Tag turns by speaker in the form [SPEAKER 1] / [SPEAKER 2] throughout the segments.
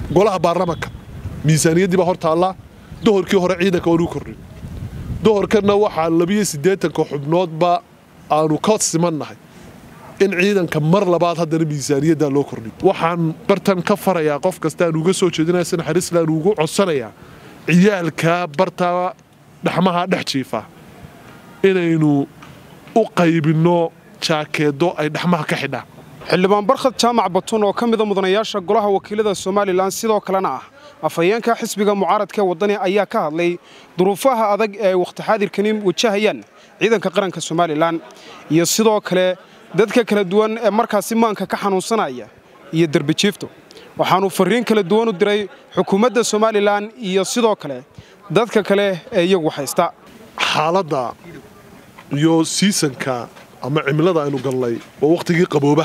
[SPEAKER 1] golaha baarlamanka miisaaniyaddii baa hor taallaa dohorkii hore ciidanka waanu kordhin dohorkanna waxaa labiyo siddeetanka xubnoodba aanu ka simannahay in ciidanka mar labaad haddana miisaaniyaddaa loo kordhin waxaan bartan ka farayaa qof kasta aan uga soo jeedinaya si naxariislaan ugu codsanayaa ciyaalkaa bartaa dhaxmaha dhex jiifa inaynu u qaybinno jaakeedo ay dhaxmaha ka xidhaan
[SPEAKER 2] xildhibaan barkhad jaamac batun oo ka mida mudanayaasha golaha wakiilada somalilan sidoo kalena ah afhayeenka xisbiga mucaaradka ee waddani ayaa ka hadlay duruufaha adag ee ay wakhti xaadirkani wajahayaan ciidanka qaranka somalilan iyo sidoo kale dadka kala duwan ee markaasi maanka ka xanuunsanaya iyo derbijiifto waxaanuu farriin kala duwan u diray xukuumadda somalilan iyo sidoo kale dadka kale ee iyagu haysta
[SPEAKER 1] xaaladda iyo siisanka ama cimilada aynu galnay waa wakhtigii qabooba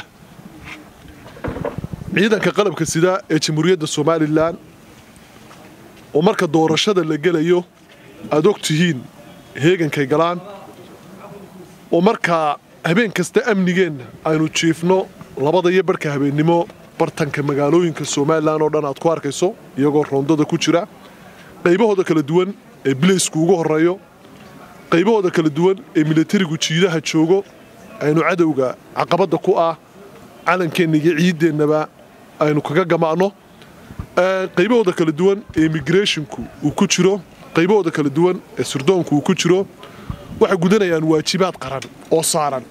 [SPEAKER 1] ciidanka qalabka sida ee jamhuuriyadda somalilan oo marka doorashada la gelayo aad og tihiin heegankay galaan oo markaa habeen kasta amnigeenna aynu jiifno labada iyo barhka habeennimo bartanka magaalooyinka somalilan oo dhan aad ku arkayso iyagoo roondada ku jira qaybahooda kala duwan ee bilaysku ugu horreeyo qaybahooda kala duwan ee milatarigu jiidaha joogo aynu cadowga caqabadda ku ah calankeenna iyo ciideennaba aynu kaga gama'no qaybahooda kala duwan ee immigreshinku uu ku jiro qaybahooda kala duwan ee surdoonku uu ku jiro waxay gudanayaan waajibaad qaran oo saaran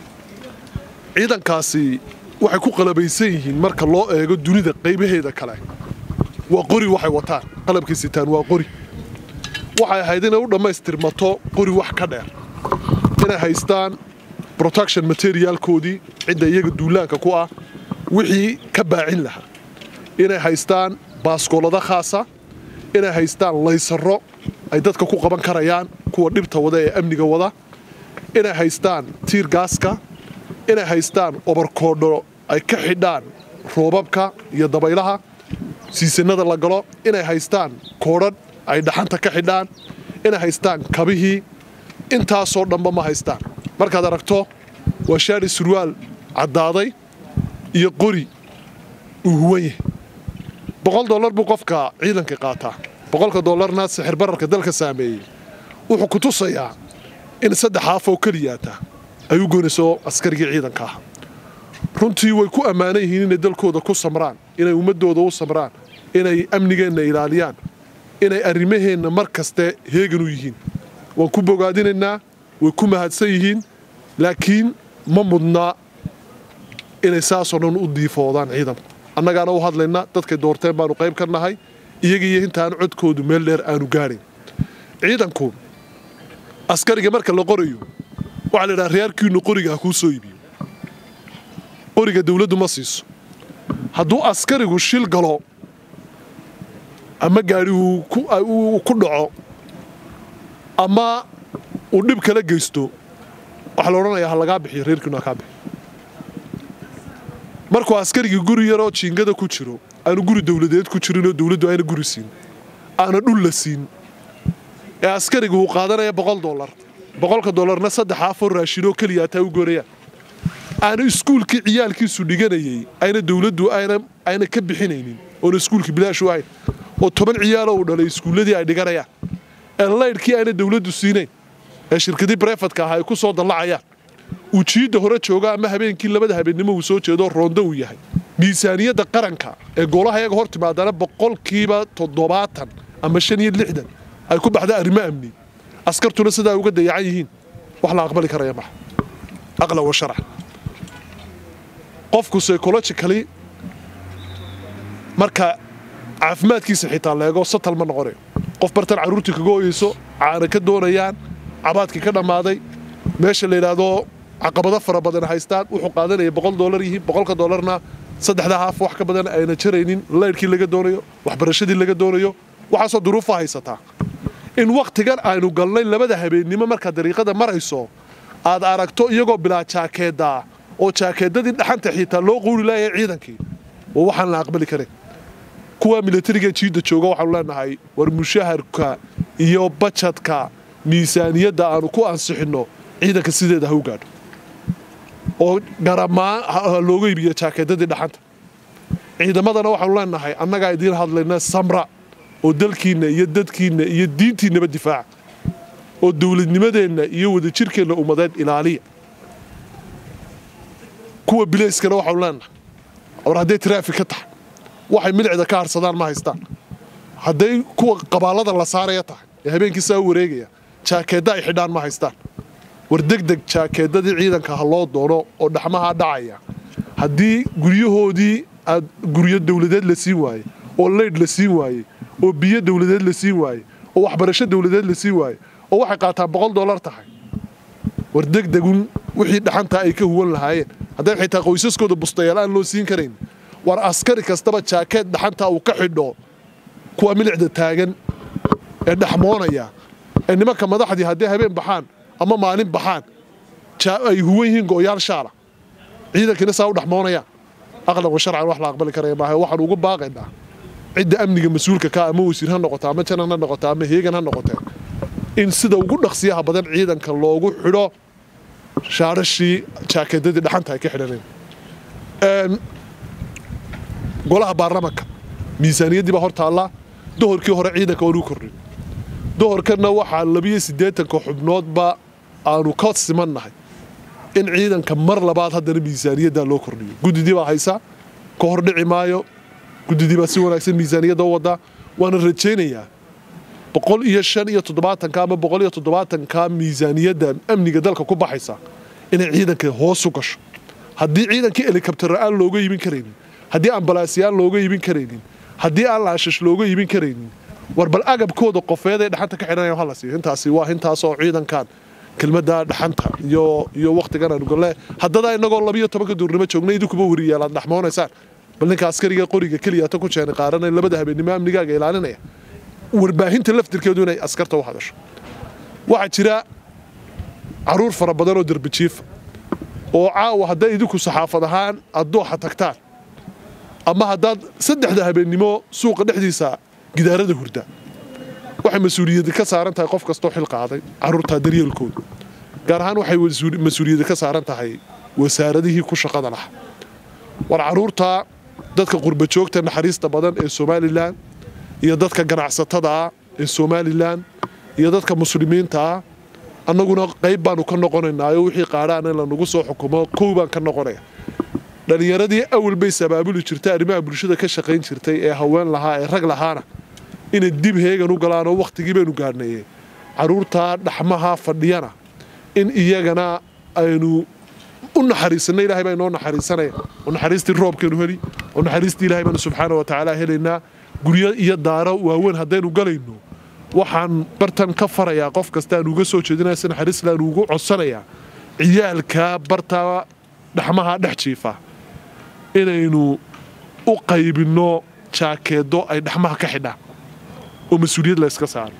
[SPEAKER 1] ciidankaasi waxay ku qalabaysan yihiin marka loo eego dunida qaybaheeda kale waa qori waxay wataan qalabkay sitaan waa qori waxay ahayd inay u dhammaystirmato qori wax ka dheer inay haystaan protection materialkoodii cidda iyaga duulaanka ku ah wixii ka baacin lahaa inay haystaan baaskoolada khaasa inay haystaan laysaro ay dadka ku qaban karayaan kuwa dhibta wada ee amniga wada inay haystaan tiir gaaska inay haystaan obarkoodho ay ka xidhaan roobabka iyo dabaylaha siisanada la galo inay haystaan koodhadh ay dhaxanta ka xidhaan inay haystaan kabihii intaasoo dhanba ma haystaan markaad aragto waa shaari surwaal caddaaday iyo qori uu huwan yahay boqol dollar buu qofka ciidanka qaataa boqolka dollarna sixir bararka dalka saameeyey wuxuu ku tusayaa in saddex haafoo keliyaata ay u goynayso askarigii ciidanka ah runtii way ku ammaanan yihiin inay dalkooda ku samraan inay ummaddooda u samraan inay amnigeenna ilaaliyaan inay arrimaheenna mar kaste heegan u yihiin waan ku bogaadinaynaa way ku mahadsan yihiin laakiin ma mudnaa inay saasoo dhan u diifoodaan ciidanku annagaana u hadlayna dadkay doorteen baanu qayb ka nahay iyagiiyo intaan codkoodu meel dheer aanu gaadhayn ciidanku askariga marka la qorayo waxaa la yidhaha reerkiinnu qoriga ha kuu soo iibiyo qoriga dawladdu ma siiso hadduu askarigu shil galo ama gaadhi uu ku dhaco ama uu dhib kala geysto waxaa la odhanayaa ha lagaa bixiyo reerkiinu ha kaa bixiyo markuu askarigii guri yaroo jiingada ku jiro aanu guri dawladeed ku jirinoo dawladdu ayna guri siin aana dhul la siin ee askarigu uu qaadanaya boqol dollar boqolka dollarna saddex afar raashinoo keliya ataa u goonayaan aana iskuulkii ciyaalkiisu dhiganayay ayna dawladdu ayna ka bixinaynin oona iskuulkii bilaashu ahayn oo toban ciyaalo uu dhalay iskuulladii ay dhiganayaan ee laydhkii ayna dawladdu siinayn ee shirkadii brefadka ah ay ku soo dallacayaan uu jiidda hore jooga ama habeenkii labada habeennimo uu soo jeedo roondo uu yahay miisaaniyadda qaranka ee golaha iyaga hor timaadana boqolkiiba toddobaatan ama shan iyo lixdan ay ku baxda arrimo amni askartuna sidaa uga dayacan yihiin wax la aqbali karaya maha aqlan wa sharcan qofku psychologically marka caafimaadkiisa xitaa leego satal ma noqonayo qof bartan carruurtii kaga hoyeyso caana ka doonayaan cabaadkii ka dhammaaday meesha la yidhaahdo caqabado fara badan haystaan wuxuu qaadanaya boqol dollar yihiin boqolka dollarna saddexda haaf wax ka badan ayna jaraynin laydhkii laga doonayo waxbarashadii laga doonayo waxaasoo duruufa haysataa in wakhtigan aynu galnay labada habeennimo markaad dariiqada marayso aad aragto iyagoo bilaa jaakeedaa oo jaakeedadii dhaxanta xiitaa loo quuri laayay ciidankii oo waxaan la aqbali karin kuwa milatariga jiidda jooga waxaanu leenahay war mushaharka iyo bajadka miisaaniyadda aanu ku ansixinno ciidanka sideeda ha u gaadho oo garamaan looga iibiyo jaakeedadii dhaxanta ciidamadana waxaanu leenahay annagaa idiin hadlayna samra oo dalkiinna iyo dadkiinna iyo diintiinnaba difaaca oo dowladnimadeenna iyo wadajirkeenna ummadeed ilaaliya kuwa bilayskana waxaanu leenahay war hadday taraafik ka tahay waxay milicda ka harsadaan ma haystaan hadday kuwa qabaallada la saaraya tahay ee habeenkii saa u wareegaya jaakeedda ay xidhaan ma haystaan war degdeg jaakeeddadii ciidanka ha loo doono oo dhaxmahaa dhacaya haddii guryahoodii aad guryo dawladeed la siin waayey oo leydh la siin waayey oo biyo dawladeed la siin waayey oo waxbarasho dawladeed la siin waayey oo waxay qaataan boqol dollar tahay war degdegun wixii dhaxantaa ay ka huwan lahaayeen hadday xitaa qoysaskooda bustayaal aan loo siin karayn war askari kastaba jaakeed dhaxantaa uu ka xidho kuwa milicda taagan ee dhaxmoonaya ee nimanka madaxdii hadday habeen baxaan ama maalin baxaan ay huwan yihiin go'yaal shaala ciidankiina saa u dhaxmoonayaan aqlan wa sharcan wax la aqbali karaya maaha waxaan ugu baaqaynaa cidda amniga mas-uulka ka ama wasiir ha noqoto ama janan ha noqoto ama heegan ha noqotee in sida ugu dhaqsiyaha badan ciidanka loogu xidho shaarashii jaakeedadii dhaxanta ay ka xidhaneen golaha baarlamanka miisaaniyaddii baa hor taallaa dohorkii hore ciidanka waanu kordhin dohorkanna waxaa labiyo siddeetanka xubnoodba aanu ka simannahay in ciidanka mar labaad haddana miisaaniyaddaa loo kordhiyo guddidii baa haysa ka hor dhici maayo guddidii baa si wanaagsan miisaaniyadda u wadaa waana rajaynayaa boqol iyo shan iyo toddobaatanka ama boqol iyo toddobaatanka miisaaniyadda amniga dalka ku baxaysa inay ciidanka hoos u gasho haddii ciidankii helikabtara aan looga iibin karaynin haddii ambalaasiyaan looga iibin karaynin haddii aan laashash looga iibin karaynin war bal agabkooda qofeeday dhaxanta ka xidhanaya hala siiyo intaasi waa intaasoo ciidankan kelmadda dhaxanta iyo iyo wakhtigan aanu galle haddada innagoo labiyo tobanka duurnimo joogna idinkuba weriyaal aad dhaxmoonaysaan bal ninka askariga qoriga keliyata ku jeena qaaranaya labada habeennimo amnigaaga ilaalinaya warbaahinta laftirkeedu inay askarta u hadasho waxaa jira caruur fara badan oo derbijiifa oo caawa hadday idinku saxaafad ahaan aad dooxa tagtaan ama haddaad saddexda habeennimo suuqa dhexdiisa gidaarada hurda waxay mas-uuliyadda ka saaran tahay qof kastoo xil qaaday carruurtaa daryeelkooda gaar ahaan waxay mas-uuliyadda ka saaran tahay wasaaradihii ku shaqada lahaa war carruurtaa dadka qurbajoogta naxariista badan ee somalilan iyo dadka ganacsatada ah ee somalilan iyo dadka muslimiinta ah annaguna qayb baanu ka noqonaynaayo wixii qaadhaana in lanagu soo xukumo kow baan ka noqonaya dhallinyaradii awal bay sabaabuli jirtay arrimaha bulshada ka shaqayn jirtay ee haween lahaa ee rag lahaana inay dib heegan u galaanoo wakhtigii baynu gaadhnaye carruurtaa dhaxmaha fadhiyana in iyagana aynu u naxariisanna ilahay baa inoo naxariisanaya oo naxariistii roobkaynu heli oo naxariistii ilahay baanu subxaana wa tacaala helaynaa guryo iyo daaro waaweyn haddaynu galayno waxaan bartan ka farayaa qof kasta aan uga soo jeedinaya si naxariislaan ugu codsanayaa ciyaalka bartaa dhaxmaha dhex jiifa inaynu u qaybinno jaakeedo ay dhaxmaha ka xidhaan oo mas-uuliyad la yska saaro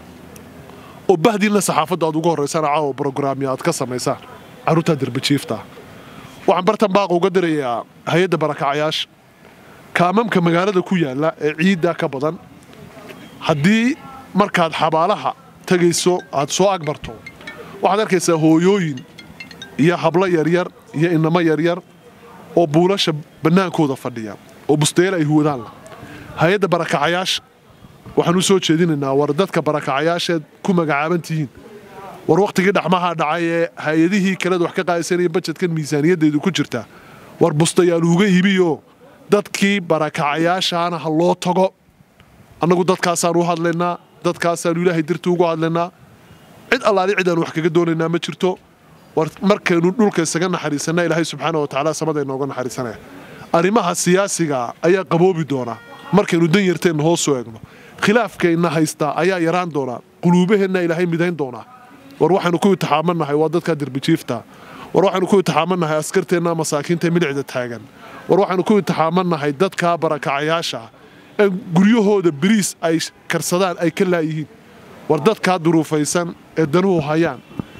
[SPEAKER 1] oo bahdiinna saxaafadda aad ugu horraysana caawa brograamya aad ka samaysaan carruurtaa derbajiiftaa waxaan bartan baaqa uga dirayaa hay-adda barakacayaasha kaamamka magaalada ku yaalla ee ciiddaa ka badan haddii markaad xabaalaha tegayso aad soo agbarto waxaad arkaysaa hooyooyin iyo hablo yaryar iyo inamo yaryar oo buulasha bannaankooda fadhiya oo bustayal ay huwadaan hay-adda barakacayaasha waxaan u soo jeedinaynaa war dadka barakacayaasheed ku magacaaban tihiin war wakhtigii dhaxmaha dhacay ee hay-adihii kaleed wax ka qaadaysanaya bajedkan miisaaniyaddeedu ku jirta war bustayaal uga iibiyo dadkii barakacayaashaana ha loo tago annagu dadkaasaan u hadlaynaa dadkaasaanu ilaahay dartii ugu hadlaynaa cid allaali cid aan wax kaga doonaynaa ma jirto war markaynu dhulka isaga naxariisanna ilaahay subxaana wa tacaala samada inooga naxariisanaya arrimaha siyaasiga ayaa qaboobi doonaa markaynu dan yarteenna hoos soo eegno khilaafkayna haystaa ayaa yaraan doonaa quluubaheenna ilaahay midayn doonaa war waxaynu ku itixaamannahay waa dadkaa derbijiifta war waxaynu ku itixaamannahay askarteenna masaakiinta milicda taagan war waxaynu ku itixaamannahay dadkaa barakacayaasha ee guryahooda beriis ay karsadaan ay ka laayihiin war dadkaa duruufaysan ee danuhu hayaan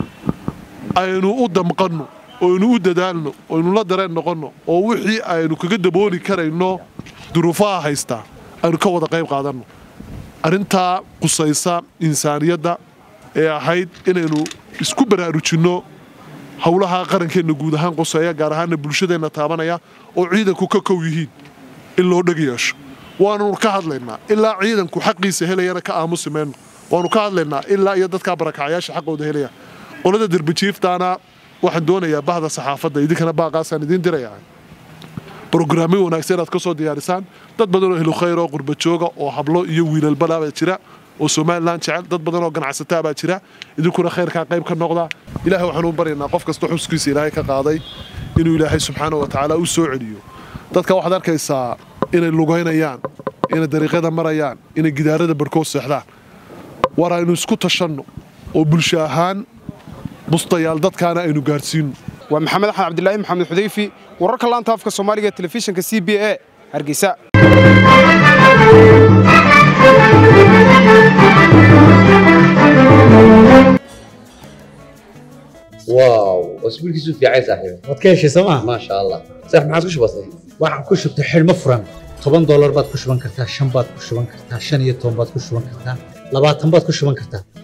[SPEAKER 1] aynu u damqanno oynu u dadaalno oynu la dareen noqonno oo wixii aynu kaga dabooli karayno duruufaha haystaa aynu ka wada qayb qaadanno arrintaa qusaysa insaaniyadda ee ahayd inaynu isku baraarujinno howlaha qarankeenna guud ahaan quseeya gaar ahaanna bulshadeenna taabanaya oo ciidanku ka kow yihiin in loo dheg yeesho waannu ka hadlaynaa ilaa ciidanku xaqiisa helayana ka aamusi mayno waannu ka hadlaynaa ilaa iyo dadkaa barakacyaasha xaqooda helaya qolada derbijiiftaana waxaan doonayaa bahda saxaafadda idinkana baaqaasaan idiin dirayaa brograamyo wanaagsan inaad ka soo diyaarisaan dad badan oo helukhayr oo qurbajooga oo hablo iyo wiilalbala baa jira oo somalilan jecel dad badan oo ganacsataa baa jira idinkuna khayrkaa qayb ka noqda ilahay waxaanu baryaynaa qof kasta xuskiisa ilaahay ka qaaday inuu ilaahay subxaana wa tacaala u soo celiyo dadka waxaad arkaysaa inay lugaynayaan inay dariiqyada marayaan inay gidaarada barhkood seexdaan war aynu isku tashanno oo bulsho ahaan bustayaal dadkaana aynu gaadhsiinno
[SPEAKER 2] waa maxamed axmed cabdilaahi maxamed xudayfi wararka laanta afka soomaaliga ee telefishinka c b a hargeysa
[SPEAKER 3] واو اسبوعك في عايز صاحبي
[SPEAKER 4] waad ka heshay sooma
[SPEAKER 3] ما شاء الله صح ما عاد كش بسيط
[SPEAKER 4] waxaan ku shubtay xidhmo furan toban doolar baad ku shuban kartaa shan baad ku shuban kartaa shan iyo toban baad ku shuban kartaa labaatan baad ku shuban kartaa